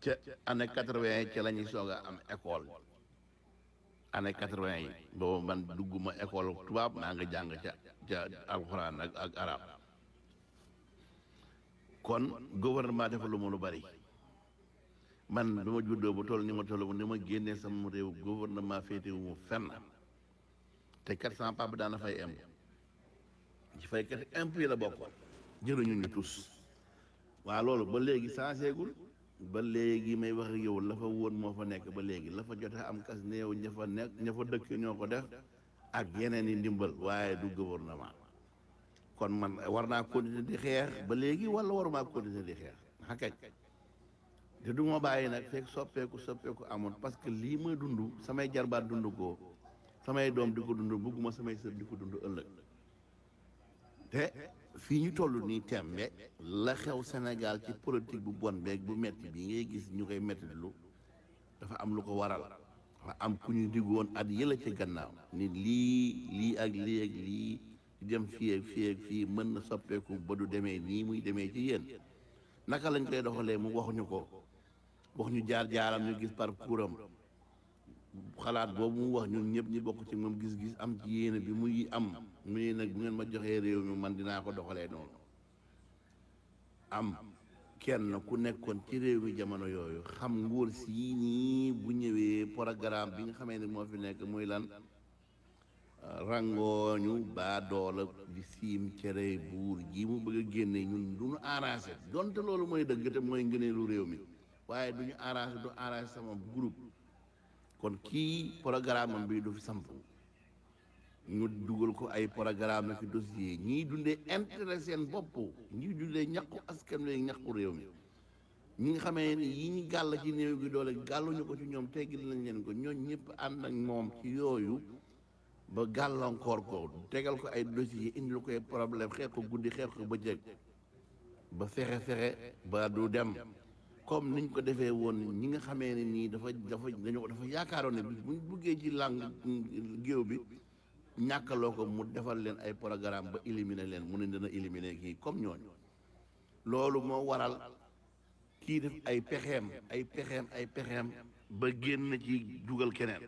ca année quatre-vingt yi ca la ñuy soog a am école année quatre-vingt yi boobu man dugguma école tubaab maa nga jàng ca ca alxuraan ak ak arab kon gouvernement defalu ma lu bari man bi ma juddoo ba toll ni ma toll ni ma génnee sama réew gouvernement féetewu mu fenn te quatre cent papa daana fay imp ci faykat imp yi la bokkoon jëruñu ñu tus waa loolu ba léegi changé gul ba léegi may wax ak yow la fa woon moo fa nekk ba léegi la fa jot a am kas néew ña fa nekk ña fa dëkk ñoo ko def ak yeneen i ndimbal waaye du gouvernement kon man war naa continuer di xeex ba léegi wala waruma continuer di xeex xakañ te du ma bàyyi nag fekk soppeeku soppeeku amoon parce que lii ma dund samay jarbaat dund ko samay doom di ko dund bëgguma samay sër di ko dund ëllëg te fii ñu toll nii tembe la xew Sénégal ci politique bu bon beeg bu metti bi ngay gis ñu koy metti lu dafa am lu ko waral dafa am ku ñu diggoon at yëla ci gannaaw ni lii lii ak lii ak lii di dem fii ak fii ak fii mën na soppeeku ba du demee nii muy demee ci yéen naka lañ koy doxalee mu waxuñu ko wax ñu jaar jaaram ñu gis parcours am xalaat boobu mu wax ñun ñëpp ñi bokk ci moom gis-gis am ci yéene bi muy am muy nag bu ngeen ma joxee réew mi man dinaa ko doxalee noonu am kenn ku nekkoon ci réew mi jamono yooyu xam nguur sii nii bu ñëwee programme bi nga xamee ne moo fi nekk muy lan rangooñu baa doola di siim cere buur ji mu bëgg a génne ñun du ñu arrangé donte loolu mooy dëgg te mooy ngëneelu réew mi waaye du ñu arrangé du arrangé sama groupe kon kii programme am bi du fi samp ñu dugal ko ay programme na fi dossier ñii dundee intérêt seen bopp ñii dundee ñaqu askan wi ñaqu réew mi ñi nga xamee ni yi ñu gàll ci néew gi doole gàlluñu ko ci ñoom teggil nañ leen ko ñooñ ñëpp ànd ak moom ci yooyu ba gàllankoor ko tegal ko ay dossier indil ko ay problème xeex ko guddi xeex ko bëccëg ba fexe fexe ba du dem comme niñ ko defee woon ñi nga xamee ne nii dafa dafa dañoo dafa yaakaaroon ne bis buñ buggee ci làng géew bi ñàkkaloo ko mu defal leen ay programme ba éliminer leen mu ne dina éliminer kii comme ñooñu loolu moo waral kii def ay pexeem ay pexeem ay pexeem ba génn ci dugal keneen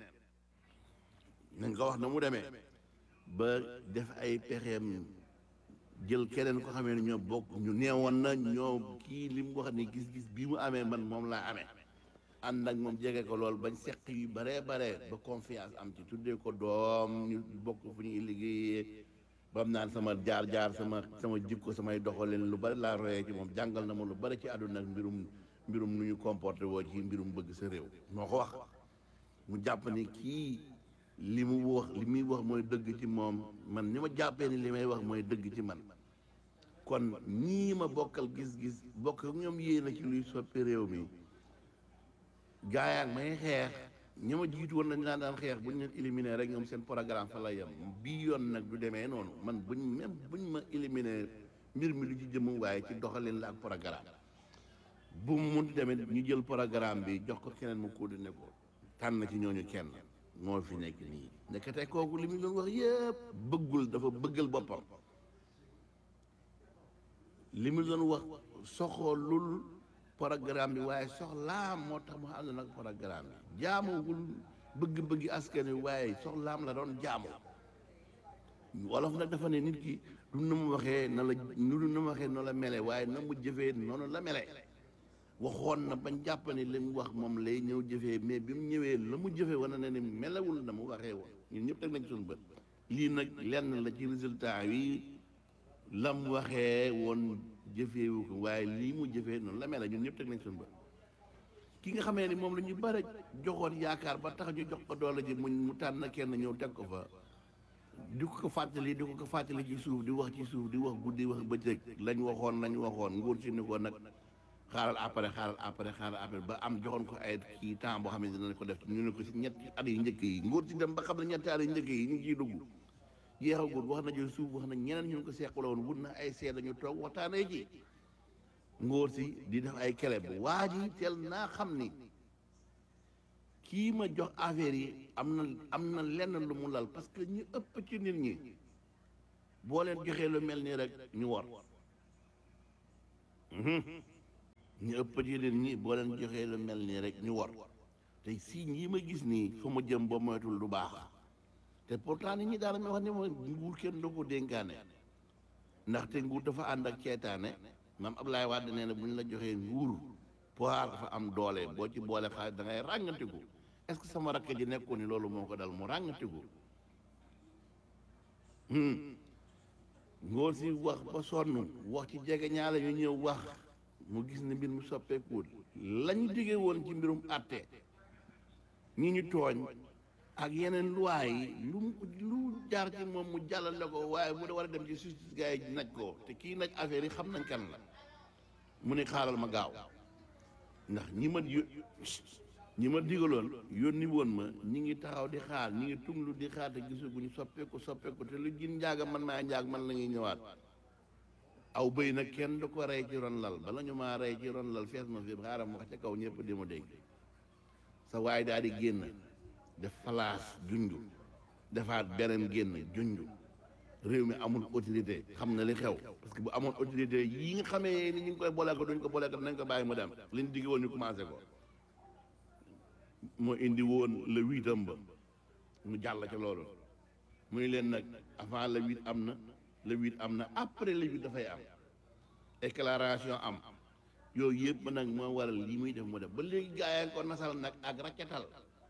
nañ ko wax na mu demee ba def ay pexeem jël keneen ko xamee ne ñoo bokk ñu neewoon na ñoo kii li mu wax ni gis-gis bii mu amee man moom laa amee ànd ak moom jege ko lool bañ seq yu baree bare ba confiance am ci tuddee ko doom ñu bokk fu ñuy liggéeyee bam naan sama jaar-jaar sama sama jikko samay doxalin lu bari laa royee ci moom jàngal na ma lu bari ci àdduna ak mbirum mbirum nu ñu comporté woo ci mbirum bëgg sa réew moo ko wax mu jàpp ni kii li mu wax li muy wax mooy dëgg ci moom man ni ma jàppee ni li may wax mooy dëgg ci man kon ñii ma bokkal gis-gis bokk ak ñoom yéena ci luy soppi réew mi gaayaak may xeex ñi ma jiitu woon nañ daan daan xeex buñ leen éliminer rek ñoom seen programme fa la yem bii yoon nag du demee noonu man buñ même buñ ma éliminer mbir mi lu ci jëm waaye ci doxalin la ak programme bu mu munti demee ñu jël programme bi jox ko keneen mu coordonné ko tànn ci ñooñu kenn moo fi nekk nii nekkate kooku li mu doon wax yëpp bëggul dafa bëggal boppam li mu doon wax soxolul programme bi waaye soxlaam moo tax mu ànd nag programme bi jaamowul bëgg-bëggi askan wi waaye soxlaam la doon jaamu wolof nag dafa ne nit ki du na mu waxee na la nu du na mu waxee noonu la mele waaye na mu jëfee noonu la mele waxoon na bañ jàpp ne li mu wax moom lay ñëw jëfee mais bi mu ñëwee la mu jëfee wane na ne melewul na mu waxee woon ñun ñëpp teg nañ suñu bët lii nag lenn la ci résultat yi la mu waxee woon jëfeewu ko waaye lii mu jëfee noonu la mel ñun ñëpp teg nañ suñu bët ki nga xamee ni moom la ñu bare joxoon yaakaar ba tax ñu jox ko doole ji mu mu tànn kenn ñëw teg ko fa di ko ko fàttali di ko ko fàttali ci suuf di wax ci suuf di wax guddi wax bëccëg lañ waxoon lañ waxoon nguur si ni ko nag xaaral après xaaral après xaaral après ba am joxoon ko ay kii temps boo xam ne dinañ ko def ñu ne ko si ñetti at yi njëkk yi nguur si dem ba xam ne ñetti at yi njëkk yi ñu ngi ciy dugg jeexagul wax na jël suuf wax na ñeneen ñu ko seqaloon wut na ay seede ñu toog waxtaanee ci ngóor si di def ay kele bu waa ji teel naa xam ni kii ma jox affaire yi am na am na lenn lu mu lal parce que ñu ëpp ci nit ñi boo leen joxee lu mel nii rek ñu war ñu ëpp ci leen ñi boo leen joxee lu mel nii rek ñu wor te si yi ma gis nii fu ma jëm ba moytul du baax te pourtant nit ñi daal ma wax ne ma nguur kenn du ko dénkaane ndaxte nguur dafa ànd ak ceetaane maam Ablaye Wade nee na bu ñu la joxee nguur pouvoir dafa am doole boo ci boole xaalis da ngay ràngantiku est-ce que sama rakk ji nekkoon ni loolu moo ko dal mu ràngantiku ngóor si wax ba sonn wax ci jege ñaale ñu ñëw wax mu gis ne mbir mu soppeekuwul lañu digee woon ci mbirum àtte ñi ñu tooñ ak yeneen loi yi lu mu lu jaar ci moom mu jàllale ko waaye mu da war a dem ci justice gars yi naj ko te kii naj affaire yi xam nañ kan la mu ne xaaral ma gaaw ndax ñi ma yó ñi ma digaloon yónni woon ma ñi ngi taxaw di xaar ñi ngi tunglu di xaar te gisaguñu soppeeku soppeeku te lu jin njaaga man maa njaag man la ñuy ñëwaat aw bëy nag kenn du ko rey ci ron lal bala ñu maa rey ci ron lal fees ma fi xaaral ma wax ca kaw ñëpp di ma dégg sa waay daal di génn def falaas junju defaat beneen génn junju réew mi amul autorité xam na li xew parce que bu amoon autorité yi nga xamee ni ñu ngi koy boole ko duñ ko boole ko nañ ko bàyyi mu dem liñ digg woon ñu commencé ko moo indi woon le huitam ba mu jàll ca loolu muy leen nag avant le huit am na le huit am na après le huit dafay am déclaration am yooyu yëpp nag moo waral lii muy def mu def ba léegi gaa yaa ngi ko nasal nag ak racketal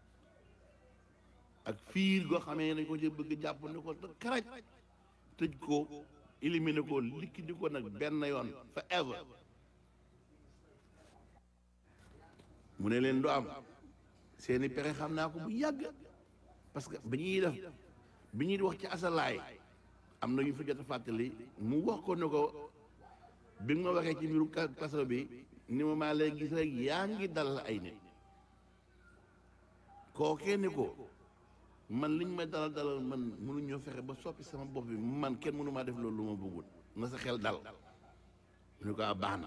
ak fiir goo xamee nañ ko ci bëgg jàpp ni ko karaj tëj ko éliminer ko liquide ko nag benn yoon forever mu ne leen du am seeni pexe xam naa ko bu yàgg parce que bi ñuy def bi ñuy wax ci asalaay am na yu fi jot a fàttali mu wax ko ne ko bi nga ma waxee ci mbiru kaso bi ni ma maa lay gis rek yaa ngi dal ay nit kookee ni ko man liñ may dalal dalal man mënuñoo fexe ba soppi sama bopp bi man kenn mënu maa def loolu lu ma bëggul na sa xel dal mu ne ko a baax na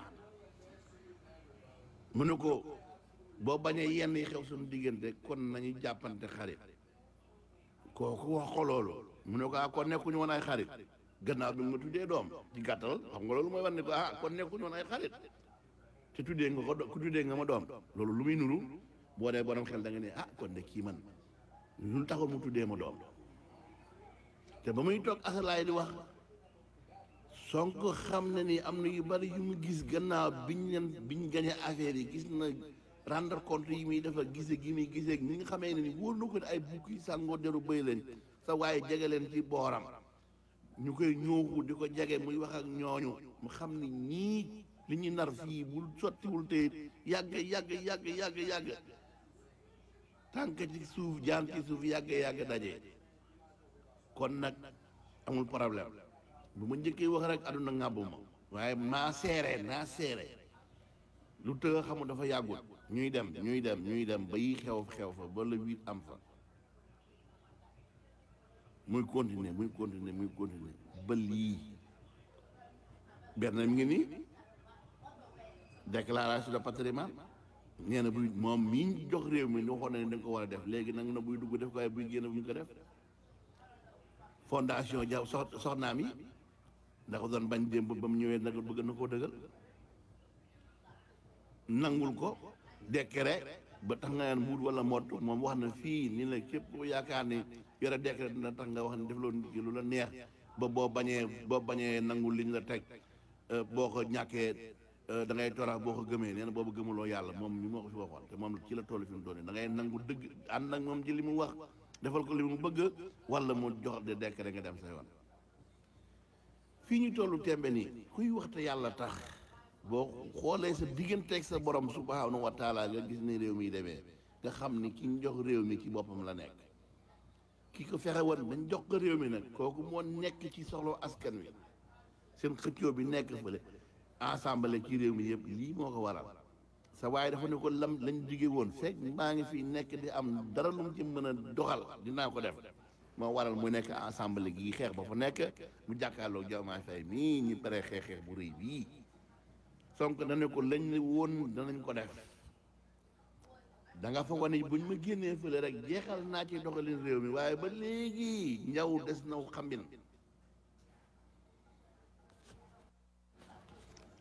mu ne ko boo bañee yenn yi xew suñu diggante kon nañu jàppante xarit kooku wax ko loolu mu ne ko ah kon nekkuñu woon ay xarit gannaaw bi nga tuddee doom ci gàttal xam nga loolu mooy war ne ko ah kon nekkuñu woon ay xarit te tuddee nga ko ku tuddee nga ma doom loolu lu muy nuru boo dee borom xel da nga ne ah kon de kii man lu taxul mu tuddee ma doom te ba muy toog asalaay di wax Sonko xam na ni am na yu bari yu mu gis gannaaw biñ leen biñ gañe affaire yi gis na rendre compte yi muy dafa gise gi muy gisee ni nga xamee ne ni wóor na ko ne ay bukki sàngoo deru bëy leen sa waaye jege leen ci booram ñu koy ñooxu di ko jege muy wax ak ñooñu mu xam ni ñii li ñu nar fii bul sottiwul te yàgg yàgg yàgg yàgg yàgg tànk ci suuf jaan ci suuf yàgg yàgg daje kon nag amul problème bu ma njëkkee wax rek aduna ŋàbbu ma waaye maa seere naa seere lu tëgg xamu dafa yàggul ñuy dem ñuy dem ñuy dem ba yi xew xew fa ba le huit am fa muy continuer muy continuer muy continuer ba lii benn mi ngi nii déclaration de patrimoine nee na buy moom mii jox réew mi ni waxoon na ne da nga ko war a def léegi nag na buy dugg def ko waaye buy génn bu ñu ko def fondation ja sox soxnaam yi da ko doon bañ démb ba mu ñëwee nag bëgg na koo dëgal nangul ko décret ba tax nga naan mbuut wala mott moom wax na fii ni la képp ko yaakaar ni yore décret dina tax nga wax ne def loolu nit ki lu la neex ba boo bañee boo bañee nangul liñ la teg boo ko ñàkkee da ngay torax boo ko gëmee nee na boobu gëmuloo yàlla moom mi moo ko fi waxoon te moom ci la toll fi mu doon da ngay nangu dëgg ànd ak moom ci li mu wax defal ko li mu bëgg wala mu jox de décret nga dem sa yoon fii ñu tollu tembe nii kuy waxte yàlla tax boo xoolee sa digganteeg sa borom subhanahu wa taala nga gis ni réew mi demee nga xam ni ki ñu jox réew mi ci boppam la nekk ki ko fexe woon dañ jox ko réew mi nag kooku moo nekk ci soxla askan wi seen xëccoo bi nekk fële ensemble ci réew mi yëpp lii moo ko waral sa waaye dafa ne ko lam lañ jige woon fekk maa ngi fi nekk di am dara lu mu ci mën a doxal dinaa ko def moo waral mu nekk ensemble gi xeex ba fa nekk mu jàkkaarloog Diomaye Faye mii ñu pare xeex xeex bu rëy bii Sonko na ne ko lañ ne woon danañ ko def da nga foog ne buñ ma génnee fële rek jeexal naa ci doxalin réew mi waaye ba léegi njaw des na xambin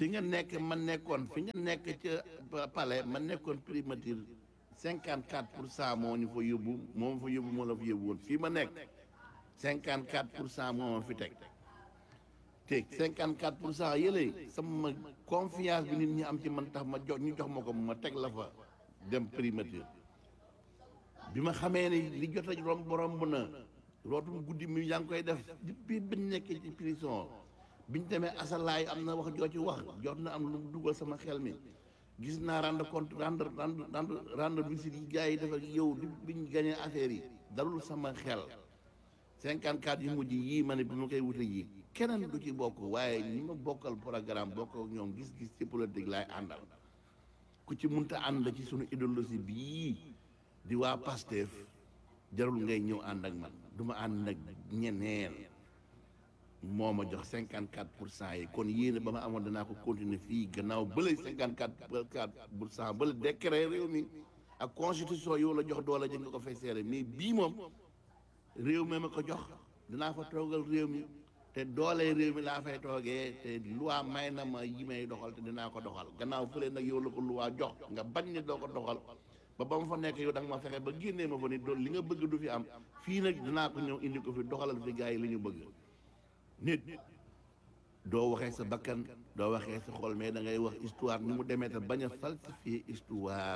fi nga nekk ma nekkoon fi nga nekk ca palais ma nekkoon primature cinquante quatre pour cent moo ñu fa yóbbu moo ma fa yóbbu moo la fa yóbbu woon fii ma nekk cinquante quatre pour cent moo ma fi teg te cinquante quatre pour cent yële sama confiance bi nit ñi am ci man tax ma jox ñu jox ma ko ma teg la fa dem primature bi ma xamee ni li jot a romb romb na rootum guddi mi yaa ngi koy def depuis biñ nekkee ci prison biñ demee asalaay am na wax joo ci wax jot na am lu mu dugal sama xel mi gis naa rendre compte rendre rendre rendre rendre visite yi gars yi def ak yow di biñ gañee affaire yi dalul sama xel cinquante quatre yu mujj yii ma ne bi ma koy wute yi keneen du ci bokk waaye ñi ma bokkal programme bokk ak ñoom gis-gis ci politique laay àndal ku ci munta ànd ci sunu idéologie bii di waa Pastef jarul ngay ñëw ànd ak man du ma ànd ak ñeneen moo ma jox cinquante quatre pour cent yi kon yéene ba ma amoon danaa ko continuer fii gannaaw bële cinquante quatre pour cent bële décret réew mi ak constitution yow la jox doole ji nga ko fay seere mais bii moom réew mi ma ko jox dinaa fa toogal réew mi te doole réew mi laa fay toogee te loi may na ma yi may doxal te dinaa ko doxal gannaaw fële nag yow la ko loi jox nga bañ ne doo ko doxal ba ba ma fa nekk yow da nga ma fexe ba génnee ma fa ni doon li nga bëgg du fi am fii nag dinaa ko ñëw indi ko fi doxalal fi gars yi li ñu bëgg nit doo waxee sa bakkan doo waxee sa xol mais da ngay wax histoire ni mu demee te bañ a falsifier histoire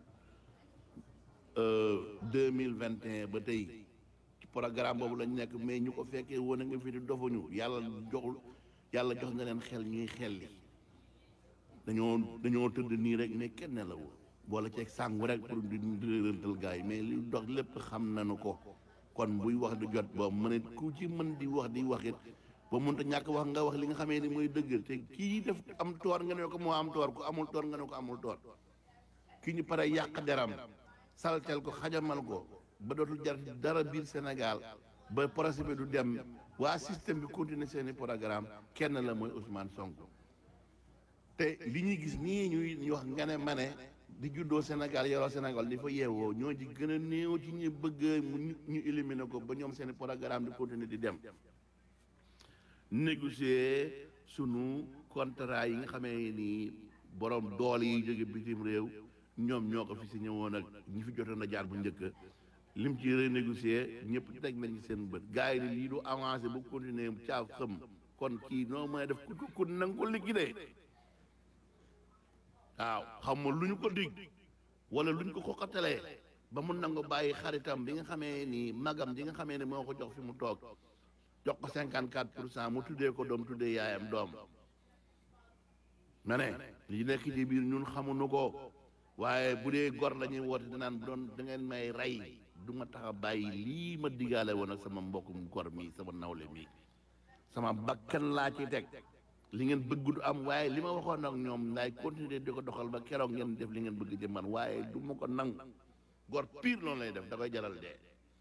deux mille vingt et un ba tey ci programme boobu lañ nekk mais ñu ko fekkee woon a nga fi di dofuñu yàlla joxul yàlla jox na leen xel ñuy xel li dañoo dañoo tëdd nii rek ne kenn la woon boole ceeg sàngu rek pour di rëntal gars yi mais li dox lépp xam nañu ko kon buy wax du jot ba mën ku ci mën di wax di wax it ba mënta ñàkk wax nga wax li nga xamee ni mooy dëgg te kii def am toor nga ne ko moo am toor ku amul toor nga ne ko amul toor ki ñu pare yàq deram saltel ko xajamal ko ba dootul jar dara biir Sénégal ba projet bi du dem waa système bi continuer seeni programme kenn la mooy Ousmane Sonko te li ñuy gis nii ñuy ñu wax nga ne ma ne di juddoo Sénégal yoroo Sénégal di fa yeewoo ñoo ci gën a néew ci ñu bëgg mu ñu éliminer ko ba ñoom seeni programme di continuer di dem négocier sunu contrat yi nga xamee ni borom doole yi jóge bitim réew ñoom ñoo ko fi si ñëwoon ak ñi fi jotoon a jaar bu njëkk lim ci renégocier ñëpp teg nañ ci seen bët gars yi ni lii du avancé bu continuer caaf xëm kon kii noo mën a def ku ku nanga ko liquider waaw xam nga lu ñu ko dig wala lu ñu ko xoqatalee ba mu nangu bàyyi xaritam bi nga xamee ni magam bi nga xamee ni moo ko jox fi mu toog jox ko cinquante quatre pour cent mu tuddee ko doom tuddee yaayam doom ma ne li nekk ci biir ñun xamuñu ko waaye bu dee gor la ñuy woote dinaan bu doon da ngeen may rey du ma tax a bàyyi lii ma digaale woon ak sama mbokkum gor mi sama nawle mi sama bakkan laa ci teg li ngeen bëgg du am waaye li ma waxoon ak ñoom laay continuer di ko doxal ba keroog ngeen def li ngeen bëgg ci man waaye du ma ko nangu gor pire noonu lay def da koy jaral dee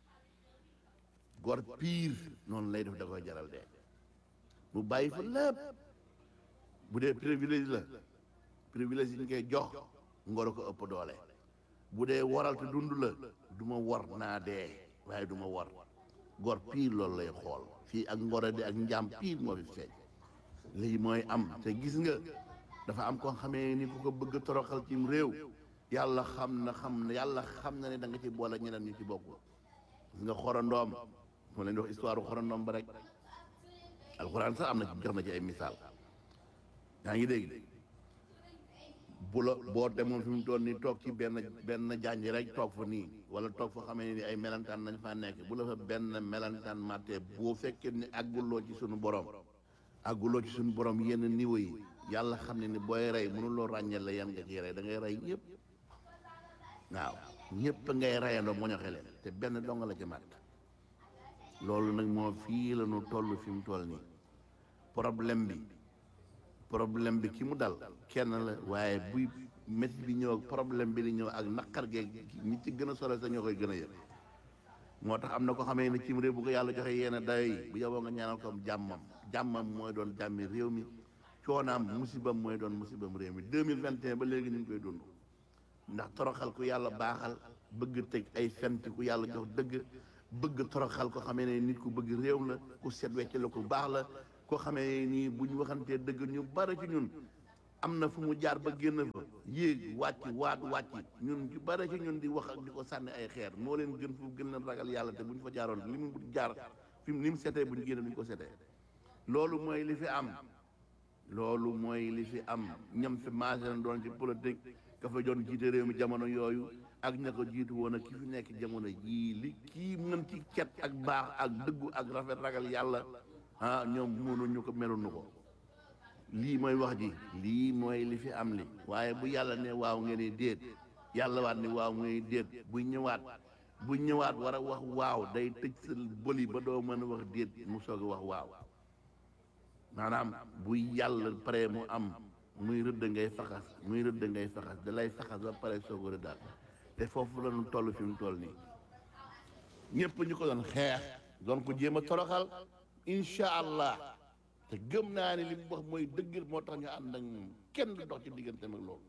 gor pire noonu lay def da koy jaral dee mu bàyyi fa lépp bu dee privilège la privilège yi ñu koy jox ngoro ko ëpp doole bu dee waral te dund la du ma war naa dee waaye du ma war gor pire loolu lay xool fii ak ngoro di ak njaam pire moo fi feeñ lii mooy am te gis nga dafa am koo xamee ni ku ko bëgg toroxal ci réew yàlla xam na xam na yàlla xam na ne da nga ci boole ñeneen ñu ci bokk gis nga xorandoom moo leen di wax histoire xorandoom ba rek alxuraan sax am na ci jox na ci ay misaal yaa ngi dégg bu la boo demoon fi mu toll nii toog ci benn benn janj rek toog fa nii wala toog fa xamee ni ay melantaan nañ faa nekk bu la fa benn melantaan mattee boo fekkee ni àgguloo ci sunu borom àgguloo ci sunu borom yenn niveau yi yàlla xam ne ni booy rey mënuloo ràññeel la yan nga ciy rey da ngay rey ñëpp waaw ñëpp ngay reyandoo moñoxe leen te benn dong la ci matt loolu nag moo fii la ñu toll fi mu toll nii problème bi problème bi ki mu dal kenn la waaye buy métti bi ñëw ak problème bi di ñëw ak naqar geeg ñi ci gën a sore sa ñoo koy gën a yëg moo tax am na ko xamee ne cim réew bu ko yàlla joxe yenn dayo yi bu yoboo nga ñaanal ko jàmmam jàmmam mooy doon jàmmi réew mi coonaam musibam mooy doon musibam réew mi 2021 ba léegi ñu ngi koy dund ndax toroxal ku yàlla baaxal bëgg teg ay fenti ku yàlla jox dëgg bëgg toroxal ko xamee ne nit ku bëgg réew la ku set wecc la ku baax la koo xamee nii bu ñu waxantee dëgg ñu bari ci ñun am na fu mu jaar ba génn fa yéeg wàcc waat wàcc ñun ci bare ci ñun di wax ak di ko sànni ay xeer moo leen gën fu gën leen ragal yàlla te bu ñu fa jaaroon li mu jaar fi mu ni mu setee bu ñu génne duñ ko setee loolu mooy li fi am loolu mooy li fi am ñam fi maase na doon ci politique ka fa doon jiite réew mi jamono yooyu ak ña ko jiitu woon ak ki fi nekk jamono jii li kii mën ci cet ak baax ak dëggu ak rafet ragal yàlla ah ñoom mënuñu ko meluñu ko lii mooy wax ji lii mooy li fi am li waaye bu yàlla ne waaw ngeen ni déet yàlla waat ni waaw ngeen ni déet bu ñëwaat bu ñëwaat war a wax waaw day tëj sa bëli ba doo mën a wax déet mu soog a wax waaw maanaam bu yàlla pare mu am muy rëdd ngay faxas muy rëdd ngay faxas da lay faxas ba pare soog a rëddaat te foofu la ñu toll fi mu toll nii ñëpp ñu ko doon xeex doon ko jéem a toroxal incha allah te gëm naa ne li mu wax mooy dëgg moo tax ñu ànd ak moom kenn du dox ci diggante ak loolu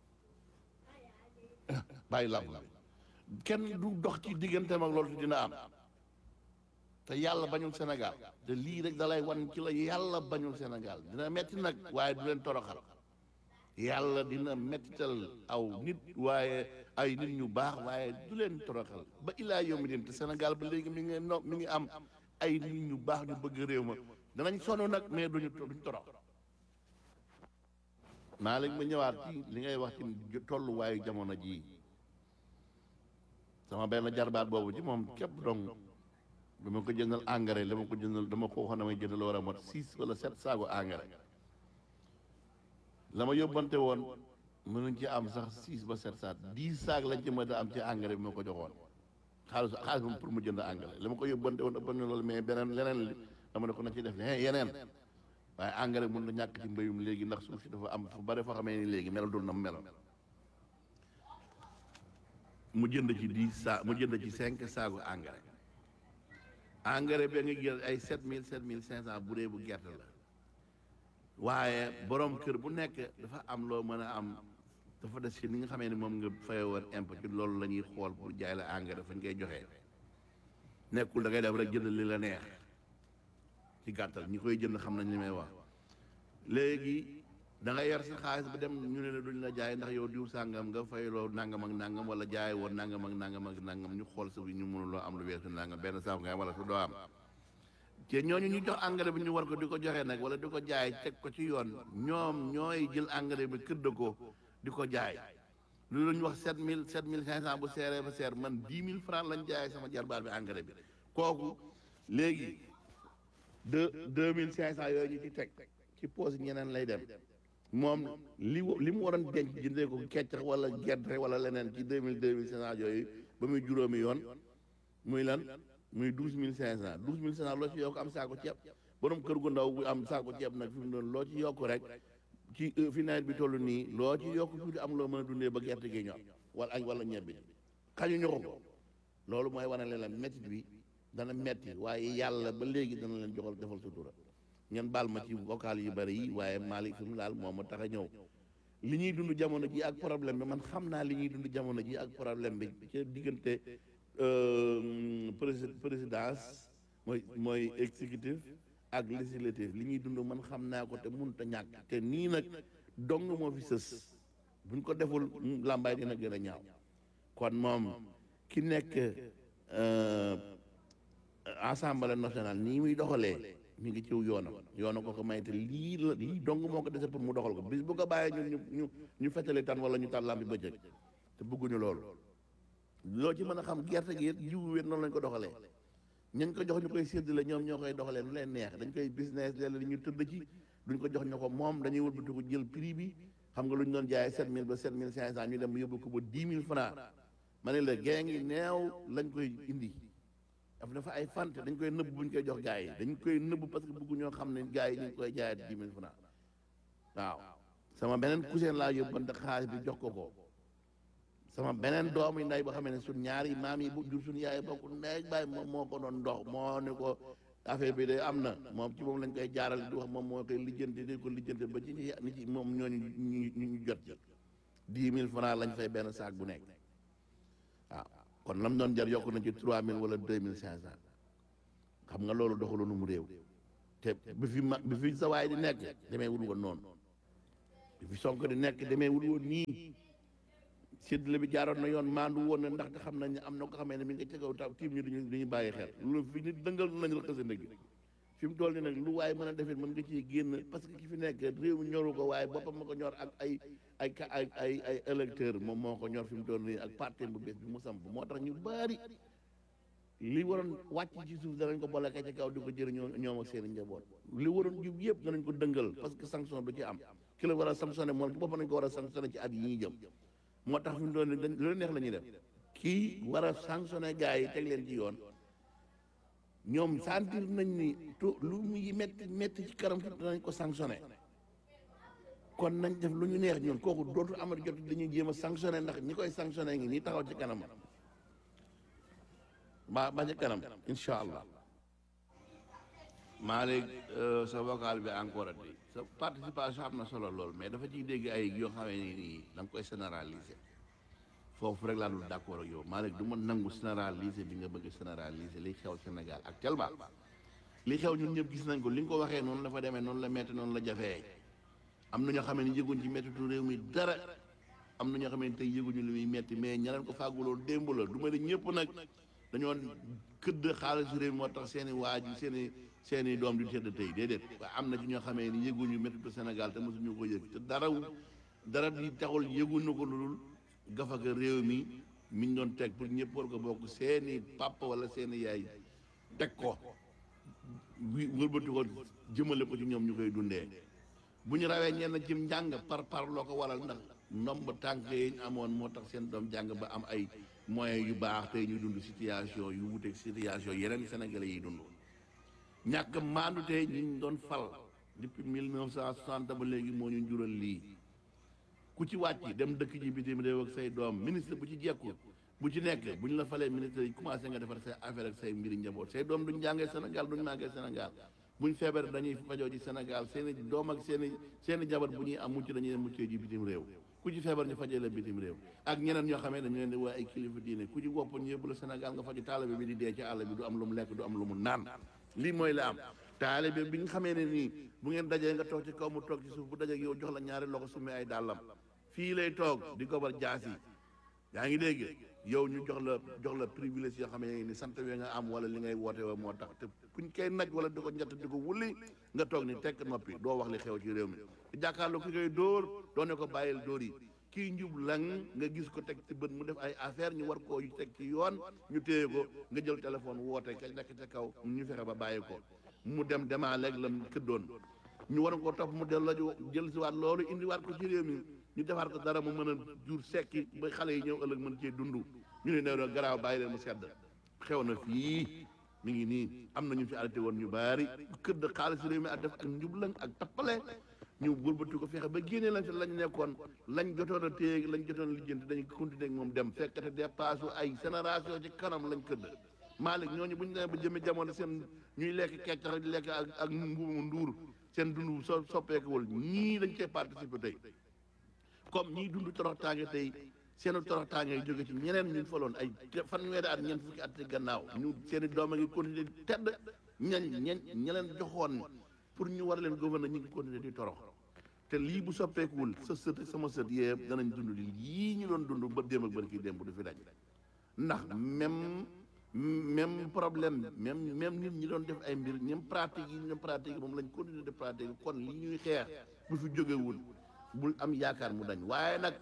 bàyyi làmb la kenn du dox ci digganteem ak loolu te dina am te yàlla bañul Sénégal te lii rek dalay wan ci la yàlla bañul Sénégal dina metti nag waaye du leen toroxal yàlla dina mettital aw nit waaye ay nit ñu baax waaye du leen toroxal ba ilaa yawmi din te Sénégal ba léegi mi ngi no mi ngi am ay nit ñu baax ñu bëgg réew ma danañ sonn nag mais duñu duñ torox maa léegi ma ñëwaat ci li ngay wax ci tolluwaayu jamono jii sama benn jarbaat boobu ci moom képp dong dama ko jëndal engrais dama ko jëndal dama ko waxoon damay jëndal war a mot six wala sept saago engrais la ma yóbbante woon mënuñ ci am sax six ba sept saag dix saag lañ ci mën a am ci engrais bi ma ko joxoon xaalis xaalis moom pour mu jënd engrais la ma ko yóbbante woon ëpp na loolu mais beneen leneen li dama ne ko na ci def ne yeneen waaye engrais mun na ñàkk ci mbéyum léegi ndax suuf si dafa am fu bari foo xamee ni léegi melal dul na mu meloon mu jënd ci dix saa mu jënd ci cinq saagu engrais engrais bi nga jël ay sept mille sept mille cinq cent bu dee bu gerte la waaye borom kër bu nekk dafa am loo mën a am dafa des ci ni nga xamee ni moom nga fay woon impôt ci loolu la ñuy xool pour jaay la engrais fañ koy joxee nekkul da ngay def rek jënd li la neex ci gàttal ñi koy jënd xam nañ li may wax léegi da nga yor sa xaalis ba dem ñu ne la duñ la jaay ndax yow diw sàngam nga fayloo nangam ak nangam wala jaay woon nangam ak nangam ak nangam ñu xool sa bi ñu mënuloo am lu weesu nangam benn saako nga am wala su doo am te ñooñu ñu jox engrais bi ñu war ko di ko joxe nag wala di ko jaay teg ko ci yoon ñoom ñooy jël engrais bi këdd ko di ko jaay lu ñu wax sept mille sept mille cinq cent bu seeree ba seer man dix mille francs lañ jaay sama jarbaat bi engrais bi kooku léegi deux deux mille cinq cent yooyu ñu ci teg ci poos ñeneen lay dem moom li li mu waroon denc jëndee ko keccax wala gerte wala leneen ci deux mille deux mille cinq cent yooyu ba muy juróomi yoon muy lan muy douze mille cinq cent douze mille cinq cent loo ci yokk am saako ceeb borom kër gu ndaw bu am saako ceeb nag fi mu doon loo ci yokk rek ci fi nawet bi toll nii loo ci yokk tuuti am loo mën a dundee ba gerte gi ñor wala añ wala ñebbi xañu ñoxu ko loolu mooy wane leen la métti bi dana metti waaye yàlla ba léegi dana leen joxal defal sutura ngeen baal ma ci vocal yu bari yi waaye Malick fi mu laal moo ma tax a ñëw li ñuy dund jamono ji ak problème bi man xam naa li ñuy dund jamono ji ak problème bi ci diggante prési présidence mooy mooy exécutif ak législatif li ñuy dund man xam naa ko te mënut a ñàkk te nii nag dong moo fi sës buñ ko deful làmbaay dina gën a ñaaw kon moom ki nekk assemblée nationale nii muy doxalee mi ngi ciw yoonam yoona ko ko may te lii la lii dong moo ko dese pour mu doxal ko bis bu ko bàyyee ñun ñu ñu ñu fettali tan wala ñu tan lambi bëccëg te bëgguñu loolu loo ci mën a xam gerte gi it jiwu wér noonu lañ ko doxalee ñañ ko jox ñu koy séddale ñoom ñoo koy doxalee nu leen neex dañ koy business léeg-léeg ñu tëdd ci duñ ko jox ñu ko moom dañuy wëlbati ko jël prix bi xam nga lu ñu doon jaayee sept mille ba sept mille cinq cent ñu dem yóbbu ko ba dix mille francs ma ne la gée ngi neew lañ koy indi daf dafa ay fante dañ koy nëbb bu ñu koy jox gars yi dañ koy nëbb parce que bëggu ñoo xam ne gars yi ñu ngi koy jaayee dix mille francs waaw sama beneen cousin laa yóbbante xaalis bi jox ko ko sama beneen doomu nday boo xam ne suñ ñaari maam yi bu jur suñu yaay bokk ndey ak baay moom moo ko doon dox moo ne ko affaire bi de am na moom ci moom lañ koy jaaral di wax moom moo koy lijjanti di ko lijjanti ba ci ni ci moom ñooñu ñu ñu jot ci dix mille francs lañ fay benn saak bu nekk waaw kon lam doon jar yokk na ci trois mille wala deux mille cinq cent xam nga loolu doxaloonu mu réew te bi fi ma bi fi sa waay di nekk demee wul woon noonu fi Sonko di nekk demee wul woon nii séddale bi jaaroon na yoon maandu woon na ndax xam nañ ne am na ko xamee ne mi nga ca kaw taw tiim ñu duñu duñu bàyyi xel loolu fi nit dëngal nañ la xësa ndëgg fi mu toll ni nag lu waaye mën a defit mën nga ciy génn parce que ki fi nekk réew mi ñoru ko waaye boppam ma ko ñor ak ay ay ay ay ay électeur moom moo ko ñor fi mu toll nii ak parti bu bees bi mu samp moo tax ñu bari li waroon wàcc ci suuf danañ ko boole ci kaw di ko jëriñoo ñoom ak seen i njaboot li waroon jub yëpp danañ ko dëngal parce que sanction du ci am ki la war a sanctionné moom ci boppam nañ ko war a sanctionné ci at yi ñuy jëm moo tax fi mu doon dañ lu neex la ñuy def kii war a sanctionné gars yi teg leen ci yoon ñoom sentir nañ ni tu lu muy metti metti ci karam tuuti danañ ko sanctionné kon nañ def lu ñu neex ñun kooku dootu amat jot dañuy jéem a sanctionné ndax ñi koy sanctionné ngi nii taxaw ci kanam ba ba ci kanam incha allah maa léegi sa vocal bi encore at sa participation am na solo lool mais dafa ciy dégg ay yoo xamee ni nii da nga koy généraliser foofu rek laa dul d'accord ak yow maa léegi du ma nangu généraliser bi nga bëgg généraliser li xew Sénégal actuellement li xew ñun ñëpp gis nañ ko li nga ko waxee noonu la fa demee noonu la metti noonu la jafee am na ñoo xam ne yëguñ ci mettitu réew mi dara am na ñoo xam ne tey yëguñu li muy metti mais ña leen ko fàgguloo démb la du ma ne ñëpp nag dañoo këdd xaalisu réew mi moo tax seen i waaju seen i seen i doom di tedd tey déedéet waaye am na ci ñoo xamee ni yëguñu mettitu Sénégal te mosuñu ko yëg te dara dara di taxul yëguñu ko lu dul gafaka réew mi mi ñu doon teg pour ñëpp war ko bokk seen i papa wala seen i yaay teg ko wi wëlbati ko jëmale ko ci ñoom ñu koy dundee bu ñu rawee ñenn ci njàng par par loo ko waral ndax ndomb tànk yi ñu amoon moo tax seen doom jàng ba am ay moyens yu baax tey ñu dund situation yu wuteeg situation yeneen sénégalais yi dund ñàkk maandu tey ñu ñu doon fal depuis mille neuf cent soixante ba léegi moo ñu jural lii ku ci wàcc dem dëkk ji bitim réew ak say doom ministre bu ci jekku bu ci nekk bu ñu la falee ministre yi commencé nga defar say affaire ak say mbiri njaboot say doom duñ jàngee Sénégal duñ màggee Sénégal buñ feebar dañuy fajoo ci Sénégal seen i doom ak seen i seen i jabar bu ñuy am mucc dañuy muccee ji bitim réew ku ci feebar ñu fajee la bitim réew ak ñeneen ñoo xamee dañu leen di waaye ay kilifa diine ku ci wopp ñu yóbbu la Sénégal nga faju taalibe bi di dee ci àll bi du am lu mu lekk du am lu mu naan lii mooy la am taalibe bi nga xamee ne nii bu ngeen dajee nga toog ci kaw mu toog ci suuf bu dajee yow jox la ñaari loxo summi ay dàllam fii lay toog di gobar jaas yi yaa ngi dégg yow ñu jox la jox la privilège yoo xam ne ni sant we nga am wala li ngay woote wa moo tax te kuñ koy naj wala di ko njett di ko wulli nga toog ni tekk noppi doo wax li xew ci réew mi di jàkkaarloo ki koy dóor doo ne ko bàyyil dóor yi kii njub lang nga gis ko teg ci bët mu def ay affaire ñu war koo teg ci yoon ñu téye ko nga jël téléphone woote ka nekk ca kaw ñu fexe ba bàyyi ko mu dem demaa léegi la këddoon ñu war koo topp mu delloo jël si waat loolu indiwaat ko ci réew mi ñu defar ko dara mu mën a jur sekki ba xale yi ñëw ëllëg mën cee dund ñu ne nee na garaaw bàyyi leen mu sedd xew na fii mi ngi nii am na ñu fi arrêté woon ñu baari këdd xaalis réew mi ak def ak njublang ak tappale ñu wëlbati ko fexe ba génnee lañ fi lañ nekkoon lañ jotoon a téye lañ jotoon a lijjanti dañu continuer ak moom dem fekkate dépasse ay génération ci kanam lañ këdd Malick ñooñu bu ñu demee ba jëmee jamono seen ñuy lekk keccax di lekk ak ak mbuumu nduur seen dund so soppeekuwul ñii dañ cee participer tey comme ñii dund toroxtaange tey seen toroxtaange yi jóge ci ñeneen ñu faloon ay fanweeri at ñeent fukki at ci gannaaw ñu seen i doom a ngi continuer di tedd ñañ ñen ña leen joxoon pour ñu war leen gouverner ñu ngi continuer di torox te lii bu soppeekuwul sa sët sama sët yëpp danañ dund li yii ñu doon dund ba démb ak bër kii démb du fi dañ ndax même même problème même même nit ñi doon def ay mbir ñoom pratique yi ñoom pratique yi moom lañ continuer de pratique kon li ñuy xeex bu fi jógewul bul am yaakaar mu dañ waaye nag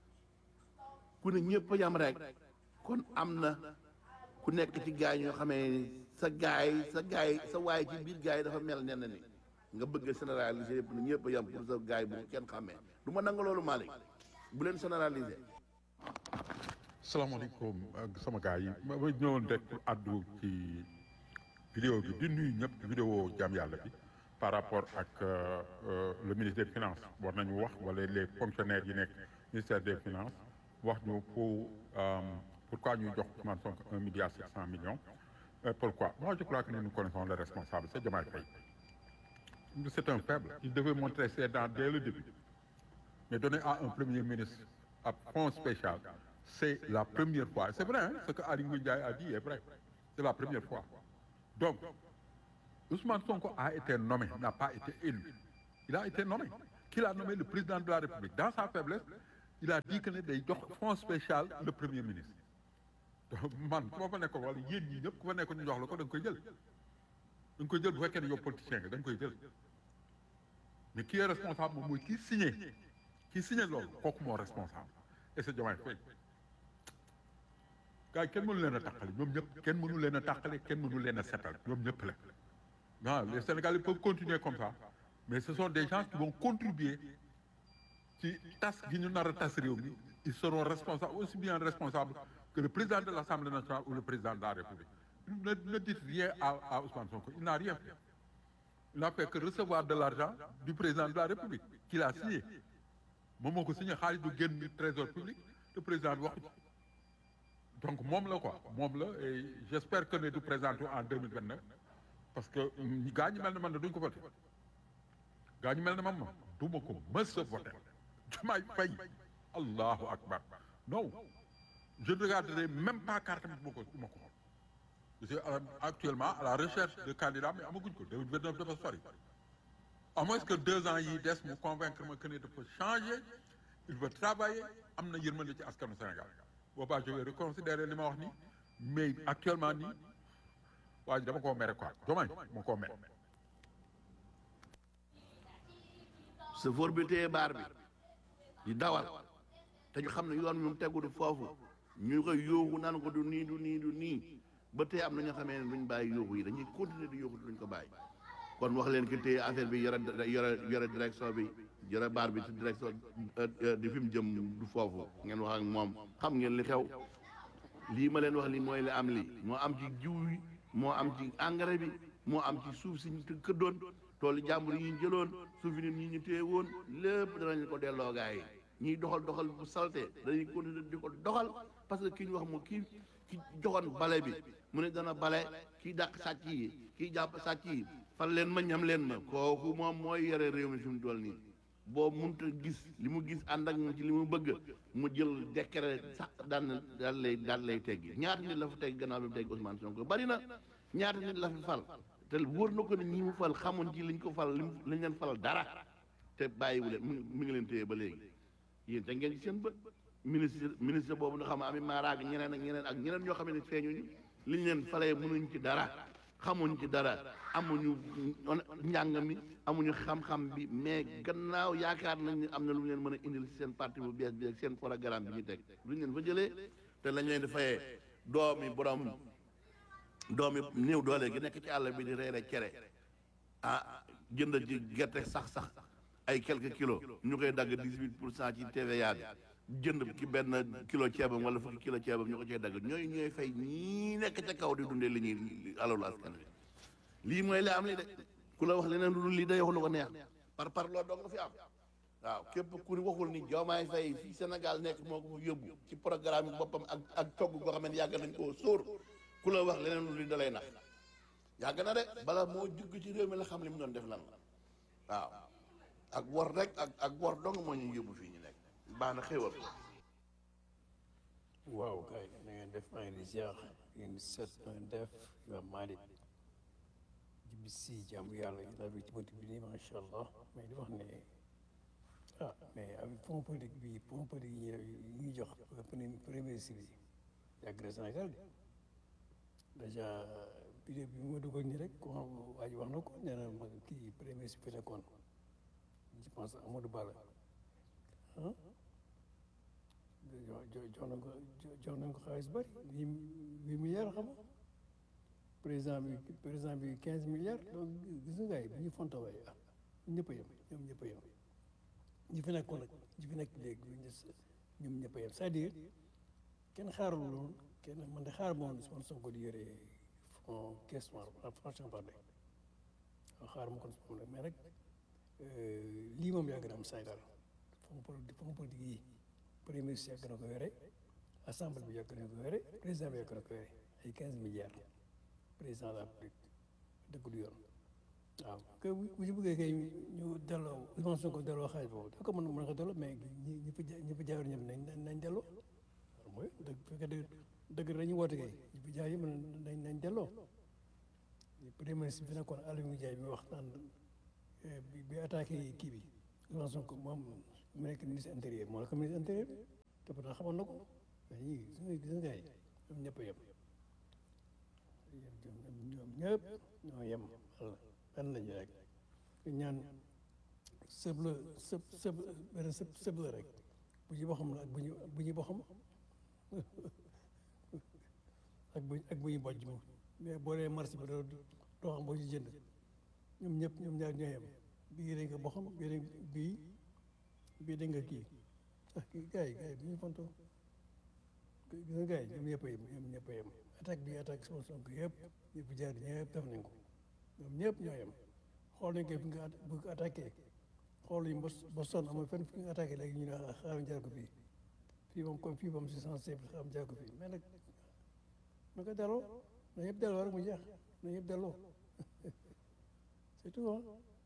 ku ne ñëpp yam rek kon am na ku nekk ci gaay ñoo xamee sa gaay sa gaay sa waay ci biir gaay dafa mel nen ni nga bëgg a généraliser yëpp ne ñëpp yam pour sa gaay bu kenn xàmmee du ma nanga loolu Malick bu leen généraliser salaamaaleykum ak sama gars yi ma ma ñëwoon rek pour addu ci vidéo bi di nuyu ñëpp vidéo jàmm yàlla bi par rapport ak euh, euh, le ministre des finances war nañu wax wala les fonctionnaires yi nekk ministère des finances wax ñu pour euh, pourquoi ñuy jox Ousmane Sonko un milliard sept cent millions Euh, pourquoi moi je crois que nous connaissons le responsable c'est Diomaye Faye c'est un faible il devait montrer ses dents dès le début mais donner à un premier ministre à fonds spécial c'est la première fois c'est vrai hein, ce que Aly Ngouille Ndiaye a dit est vrai c'est la première fois donc Ousmane Sonko a été nommé n'a pas été élu il a été nommé qu'il a nommé le président de la République dans sa faiblesse il a dit que ne day jox fonds spécial le premier ministre man ku ma fa nekkoon wala yéen ñii ñëpp ku fa nekkoon ñu jox la ko da nga koy jël da nga koy jël bu fekkee ne yow politicien nga da nga koy jël mais qui est responsable moom mooy kii signé kii signé loolu kooku moo responsable et c'est Diomaye Faye gars yi kenn mënu leen a tàqale ñoom ñëpp kenn mënu leen a tàqale kenn mënu leen a setal ñoom ñëpp la non les Sénégalais peuvent continuer comme ça mais ce sont des gens qui vont contribuer ci tas gi ñu nar a tas réew mi ils seront responsables aussi bien responsables que le président de l'Assemblée nationale ou le président de la République ne ne dites rien à à Ousmane Sonko il n'a rien fait il n'a fait que recevoir de l'argent du président de la République qu'il a signé moom moo ko signé xaalis du génn trésor public le président bi waxu ci donc moom la quoi moom la et j'espère que ne du présenté en 2029 parce que gaa ñi mel ne man ne duñ ko voté gaa ñi mel ne man ma du ma ko mës a voté Diomaye Faye allahu akbar non je ne regarderai même pas carte bi du ma ko du ma ko je suis actuellement à la recherche de candidats mais amaguñ ko 2029 dafa sori à moins que deux ans yi des mu convaincre ma que ne dafa changer il veut travailler am na yërmande ci askanu Sénégal boobaa je vais reconsidérer li ma wax nii mais actuellement nii waa ji dama koo mere quoi Diomaye moo koo mere chauffeur bi téye baar bi di dawal te ñu xam ne yoon bi mu tegu du foofu ñu koy yóoxu naan ko du nii du nii du nii ba tey am na ñoo xamee ne duñ bàyyi yóoxu yi dañuy continuer di yóoxu duñ ko bàyyi kon wax leen ki téye affaire bi yore yore yore direction bi yore baar bi ci direction di fi mu jëm du foofu ngeen wax ak moom xam ngeen li xew lii ma leen wax lii mooy li am lii moo am ci jiw yi moo am ci engrais bi moo am ci suuf si ñu këddoon toolu jàmbur yi ñu jëloon suuf yi nit ñi ñu téye woon lépp danañ ko delloo gaa yi ñiy doxal doxal bu salte dañuy continuer di ko doxal parce que ki ñu wax moo kii ki joxoon bale bi mu ne dana bale kii dàq sàcc yi kii jàpp sàcc yi fan leen ma ñam leen ma kooku moom mooy yore réew mi fi mu toll nii boo munta gis li mu gis ànd ak moom ci li mu bëgg mu jël décret sax daan daal lay daal lay teggi ñaata nit la fa teg gannaaw bi mu teg Ousmane Sonko bari na ñaata nit la fi fal te wóor na ko ne ñi mu fal xamoon ci liñ ko fal liñ leen fal dara te bàyyiwu leen mi ngi leen téye ba léegi yéen te ngeen ci seen bët ministre ministre boobu nga xam ne ami maaraag ñeneen ak ñeneen ak ñeneen ñoo xam ne feeñuñu liñ leen falee mënuñ ci dara xamuñ ci dara amuñu njàng mi amuñu xam-xam bi mais gannaaw yaakaar nañ ne am na lu ñu leen mën a indil seen parti bu bees bi ak seen programme bi ñu teg luñ leen fa jëlee te lañ leen di fayee doomi borom doomi néew doole gi nekk ci àll bi di reere cere ah jënd ci gerte sax sax ay quelques kilos ñu koy dagg dix-huit pour cent ci TVA bi jënd ki benn kilo ceebam wala fukki kilo ceebam ñu ko cee dagg ñooy ñooy fay ñii nekk ca kaw di dundee li ñuy alalu askan wi lii mooy li am li de ku la wax leneen lu dul lii day wax lu ko neex par par loolu dong nga fi am waaw képp ku waxul ni Diomaye Faye fii Sénégal nekk moo ko fa yóbbu ci programme yi boppam ak ak togg goo xam ne yàgg nañ koo sóor ku la wax leneen lu dul da lay nax yàgg na de bala moo jugg ci réew mi la xam li mu doon def lan la waaw ak wor rek ak ak wor dong moo ñu yóbbu fii ñu nekk baax na xéwal waaw kay na ngeen def maa ngi di ziar ngeen set na ngeen def waa Malick jibi si jàmm yàlla gi bi ci bëtt bi nii macha allah mais di wax ne ah mais avec fonds politique bi fonds politique yi ñuy jox premier ministre bi yàgg na Sénégal de dèjà vidéo bi ma dugal nii rek ko waa ji wax na ko nee na ma kii premier ministre bi fi nekkoon je pense Amadou Ba la ah jox nañ ko jox nañ ko xaalis bari huit huit milliards xam nga président bi président bi quinze milliards donc gis nga gars yi bu ñu fontawee ah ñëpp a yem ñoom ñëpp a yem ñi fi nekkoon nag ñi fi nekk léegi ñoom ñëpp a yem c'est-à-dire kenn xaarul loolu kenn man de xaar moom Ousmane Sonko di yore fond caisse noire franchement parler xaar ma kon moom mais rek lii moom yàgg na am Sénégal fonds politique fonds politique yi premier ministre yàgg na ko yore assemblée bi yàgg na ko yore président bi yàgg na ko yore ay quinze milliards président de la République dëgg du yoon waaw que bu ñu bëggee kay ñu delloo Ousmane Sonko delloo xaalis boobu da ko mën mën ko delloo mais ñi ñi fi ñi fi jaayoon ñëpp nañ nañ delloo mooy dëgg fekkee dëgg dëgg dañuy woote kay ñi fi jaay yëpp nañ nañ delloo premier ministre bi nekkoon Aliou Ndiaye bi wax naan bi bi attaqué kii bi Ousmane Sonko moom mu nekk ministre intérieur moo la ko ministre intérieur te pourtant xamoon na ko mais yii gis nga gis nga gars yi ñoom ñëpp a yem ñoom ñëpp ñoo yem walla benn lañu rek ñaan sëb la sëb sëb benn sëb sëb la rek bu ñu boxam la ak bu ñu bu ñu boxam ak bu ak bu ñu bojj moom mais boo dee marché bi doo doo xam boo ci jënd ñoom ñëpp ñoom ñaar ñoo yem bii dañ ko boxam bii dañ bii bii dañ nga kii ah kii gars yi gars yi bu ñu fontoo gis nga gars yi ñoom ñëpp a yem ñoom ñëpp a yem attaque bi attaque sama Sonko yëpp ñëpp jaar ñëpp def nañ ko ñoom ñëpp ñoo yem xool nañ ko fi nga bu ko attaqué xool nañ ba ba sonn amul fenn fi nga attaqué léegi ñu ne ah xaaral jaar ko fii fii moom comme fii moom c'est sensible xaaral jaar ko fii mais nag na ko delloo na yëpp delloo rek mu jeex na yëpp delloo c'est tout ah.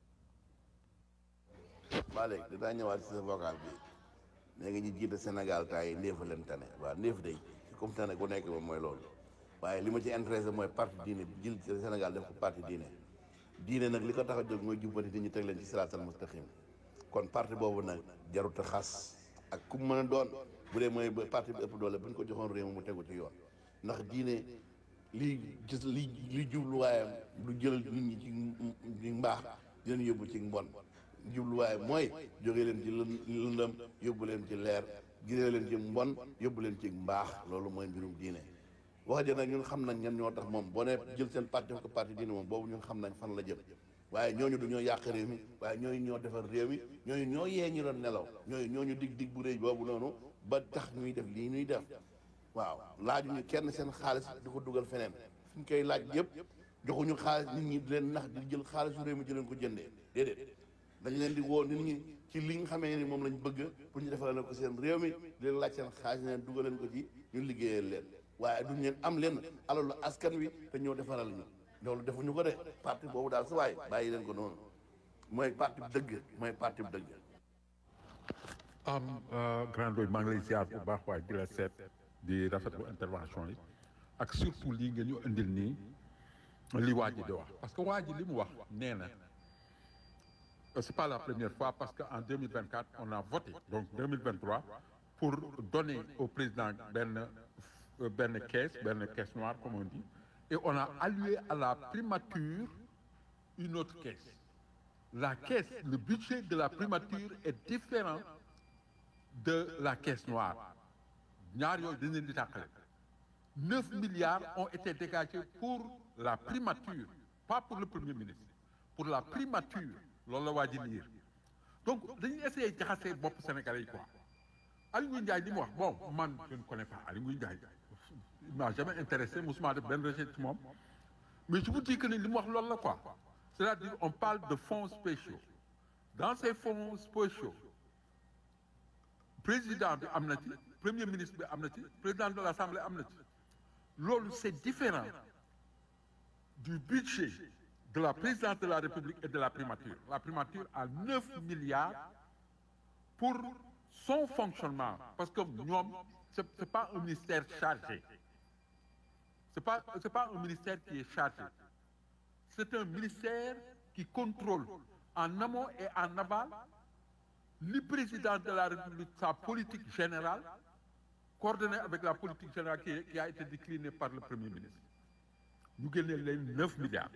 waa léegi dinaa ñëwaat ci sa vocal bi nee nga ñu jiite Sénégal temps yi ndéefa leen tane waaw ndéef day comme tane ku nekk moom mooy loolu waaye li ma ci intéressé mooy parti diine jël ci Sénégal def ko parti diine diine nag li ko tax a jóg mooy jubbanti nit ñi teg leen ci siraatal mustaqim kon parti boobu nag jarut a xas ak ku mu mën a doon bu dee mooy parti bi ëpp doole bu ñu ko joxoon réew mi mu tegu ci yoon ndax diine lii gis li li jubluwaayam du jël nit ñi ci ci mbaax di leen yóbbu ci mbon jubluwaay mooy jóge leen ci lën lëndëm yóbbu leen ci leer gisee leen ci mbon yóbbu leen ci mbaax loolu mooy mbirum diine wax ja nag ñun xam nañ ñan ñoo tax moom boo nee jël seen parti def ko parti diine moom boobu ñun xam nañ fan la jëm waaye ñooñu du ñoo yàq réew mi waaye ñooñu ñoo defar réew mi ñooñu ñoo yee ñu doon nelaw ñooñu ñooñu dig dig bu rëy boobu noonu ba tax ñuy def lii ñuy def waaw laajuñu kenn seen xaalis di ko dugal feneen fi ñu koy laaj yëpp joxuñu xaalis nit ñi di leen nax di jël xaalisu réew mi di leen ko jëndee déedéet dañ leen di woo nit ñi ci li nga xamee ni moom lañ bëgg pour ñu defal leen ko seen réew mi di leen laaj seen xaalis leen dugal leen ko ci ñu liggéeyal leen waaye duñ leen am leen alalu askan wi te ñëw defaral ñu loolu defuñu ko de parti boobu daal sa waay bàyyi leen ko noonu mooy parti bu dëgg mooy parti bu dëgg am grand doy maa ngi lay ziar bu baax waaye di la seet di rafetlu intervention yi ak surtout lii nga ñu indil nii li waa ji di wax parce que waa ji li mu wax nee na c'est pas la première fois parce que en 2024 on a voté donc 2023 pour donner au président benn benn caisse benn caisse noire comme on dit et on a alloué à la primature une autre caisse la caisse le budget de la primature est différent de la caisse noire ñaar yooyu dañ leen di tàqale neuf milliards ont été dégagés pour la primature pas pour le premier ministre pour la primature loolu la waa ji liir donc dañuy essayer jaxasee bopp sénégalais yi quoi Aly Ngouille Ndiaye li mu wax bon man je ne connais pas Aly Ngouille Ndiaye il m'a jamais intéressé musuma def benn recherche ci moom mais je vous dis que ni li mu wax loolu la quoi c'est-à-dire on parle de fonds spéciaux dans ces fonds spéciaux président bi am na ci premier ministre bi am na ci président de l'Assemblée am na ci loolu c'est différent du budget de la présidence de la République et de la primature la primature a neuf milliards pour son fonctionnement parce que ñoom c'est c'est pas un ministère chargé c'est pas c'est pas un ministère qui est chargé c'est un ministère qui contrôle en amont et en aval le président de la République sa politique générale coordonnée avec la politique générale qui, qui a été déclinée par le Premier ministre ñu génnee leen neuf milliards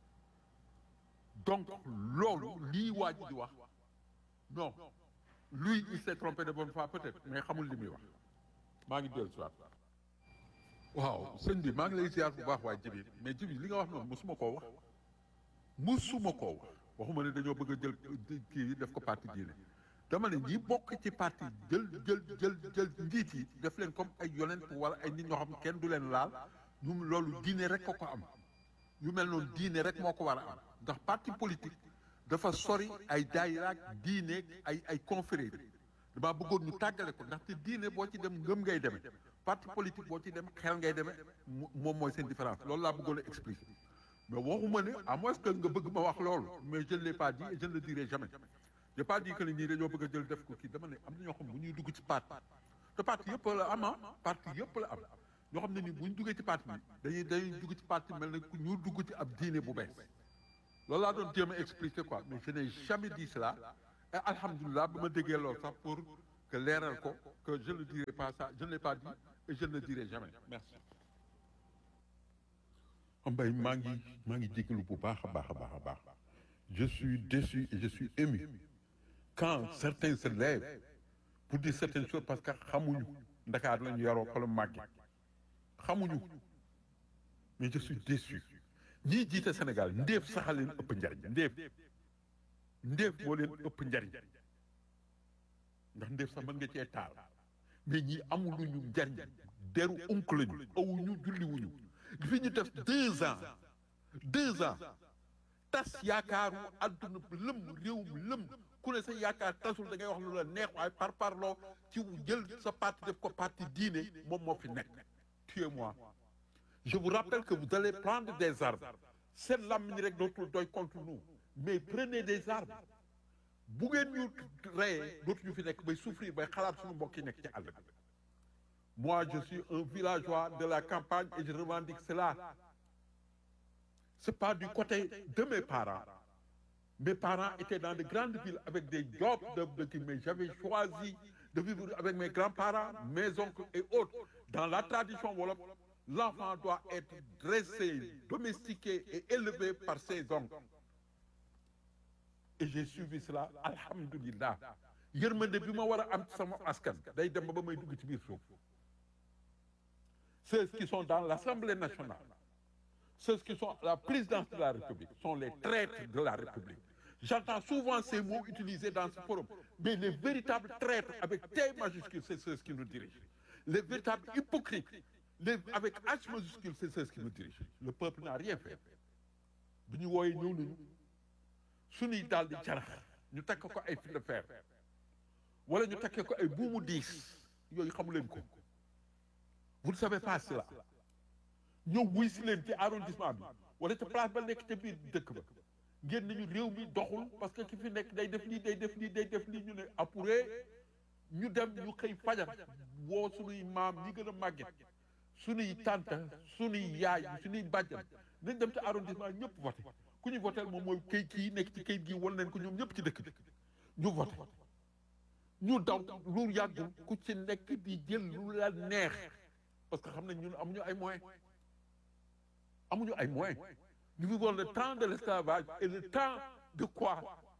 donc loolu lii waa ji di wax non lui il s'est trompé de bonne foi peut-être mais xamul li muy wax maa ngi dellu si waat waaw sëñ bi maa ngi lay ziar bu baax waaye jibi mais jibi li nga wax noonu musuma koo wax musuma koo wax waxuma ne dañoo bëgg a jël kii def ko parti diine dama ne ñi bokk ci parti jël jël jël jël njiit yi def leen comme ay yonent wala ay nit ñoo xam kenn du leen laal ñu loolu diine rek ko ko am yu mel noonu diine rek moo ko war a am ndax parti politique dafa sori ay daayiraak diine ay ay confrérie damaa bëggoon ñu tàggale ko ndaxte diine boo ci dem ngëm ngay demee parti politique boo ci dem xel ngay demee moom mooy seen différence loolu laa bëggoon a expliquer mais waxuma ne à moins que nga bëgg ma wax loolu mais je ne l'ai pas dit et je ne le dirai jamais j'ai pas dit que ni ñii dañoo bëgg a jël def ko kii dama ne am na ñoo xam bu ñuy dugg ci parti te parti yëpp la am ah parti yëpp la am ñoo xam ne ni bu ñu duggee ci parti bi dañuy dañuy dugg ci parti mel ne ñu dugg ci ab diine bu bees loolu laa doon jéem a expliquer quoi mais je n'ai jamais dit cela et alhamdulilah ba ma déggee loolu sax pour que leeral ko que je ne dirai pas ça je ne l'ai pas dit et je ne le dirai jamais merci. Mbaye maa ngi maa ngi jégalu bu baax a baax a baax a baax je suis déçu et je suis ému quand certains se lèvent pour dire certaines choses parce que xamuñu Ndakaar la ñu yaroo ko la màgge xamuñu mais je suis déçu ñii jiite Sénégal ndéef sax a leen ëpp njariñ ndéef ndéef moo leen ëpp njariñ ndax ndéef sax mën nga cee taal mais ñii amuluñu njariñ deru unk lañu awuñu julliwuñu fi ñu def deux ans deux ans tas yaakaaru àdduna lëm réew mi lëm ku ne sa yaakaar tasul da ngay wax lu la neex waaye par parloo ci jël sa parti def ko parti diine moom moo fi nekk tuez-moi je vous rappelle que vous allez prendre des armes seen làmmiñ rek dootul doy contre nous mais prenez des armes bu ngeen ñu reyee dootuñu fi nekk bay souffrir bay xalaat suñu mbokk yi nekk ci àll bi moi je suis un villageois de la campagne et je revendique cela c'est pas du côté de mes parents mes parents étaient dans de grandes villes avec des jobs de de kii mais j'avais choisi de vivre avec mes grands-parents mes oncles et autres dans la tradition wolof l'enfant doit être dressé domestiqué et élevé par ses oncles et j'ai suivi cela alhamdulillah yërmande bi ma war a am ci sama askan day dem ba ba may dugg ci biir suuf ceux qui sont dans l'Assemblée nationale ceux qui sont à la présidence de la République sont les traîtres de la République j'entends souvent ces mots utilisés dans ce forum mais les véritables traîtres avec T majuscule c'est ceux qui nous dirigent les véritables hypocrites les avec H majuscule c'est ceux qui nous dirigent le peuple n'a rien fait bi ñu wooyee ñëw nañu suñuy daal di carax ñu takk ko ay fil de fer wala ñu takkee ko ay buumu diis yooyu xamu leen ko vous ne savez pas cela ñëw wuy si leen ci arrondissement bi wala ca place ba nekk ca biir dëkk ba ngeen nañu réew mi doxul parce que ki fi nekk day def lii day def lii day def lii ñu ne apuré ñu dem ñu xëy fajar woo suñuy maam ñi gën a màgget suñuy tante suñuy yaay suñuy bàjjan nañ dem ci arrondissement ñëpp voté ku ñu voté moom mooy kayit kii nekk ci kayit gi wan leen ko ñoom ñëpp ci dëkk bi ñu voté ñu daw lu yàggul ku ci nekk di jël lu la neex parce que xam nañ ñun amuñu ay moyens amuñu ay moyens nous vivons le temps de l'esclavage et le temps de quoi